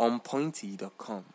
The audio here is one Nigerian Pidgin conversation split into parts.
onpointy.com.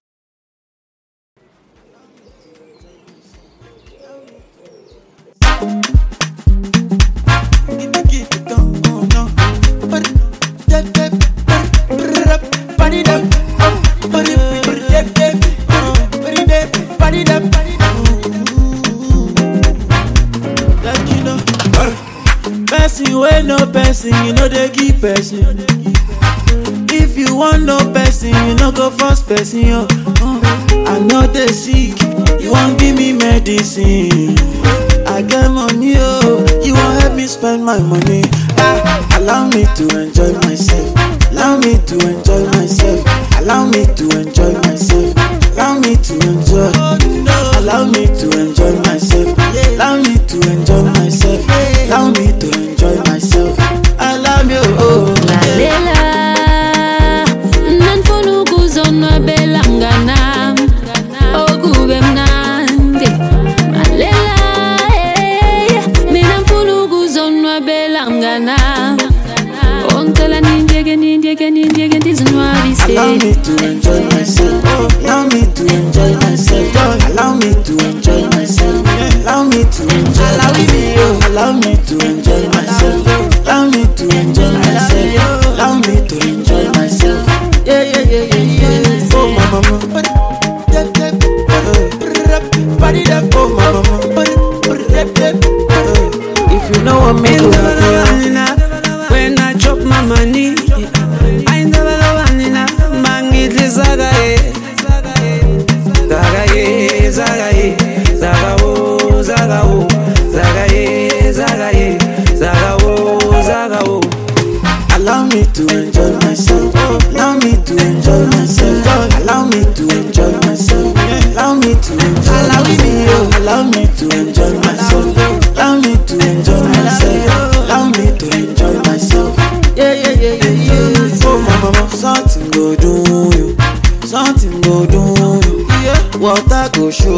Person wey no person, you know they give person. If you want no person, you no go force person. Yo. Uh, I know they sick, you won't give me medicine. I get money, oh, you won't help me spend my money. Ah, allow me to enjoy myself. Allow me to enjoy myself. Allow me to enjoy myself. Allow me to enjoy. Allow me to enjoy myself. Allow me to enjoy myself. Allow me to enjoy myself. I love you, oh. yeah. lalela nanifuna ukuzonwabela mnganam okube mnandi lalela eh, mina mfuna ukuzonwabela mnganam ongicela nindiyeke nindiyeke nindiyeke ndizinwabise Allow me to enjoy myself. Allow me to enjoy myself. Allow me to enjoy myself. Allow me to enjoy myself. Allow me to enjoy myself. Allow me to enjoy myself. Allow me to enjoy myself. Yeah, yeah, yeah, yeah, yeah. Oh, my mama. Oh, my mama. If you know what me do, When I drop my money, I never know wanina. Mangitli zaga ye, zaga ye, zaga ye, zaga wo, zaga wo, zaga ye, zaga ye, zaga wo, zaga wo. Allow me to enjoy myself. Allow me to enjoy myself. Allow me to enjoy myself. Allow me to enjoy Allow me, allow me to enjoy myself. Allow me to enjoy myself. Allow me to enjoy myself. Yeah, yeah, yeah, yeah, yeah. Oh, my mama, something go do you. Something go do you. Yeah. Water go show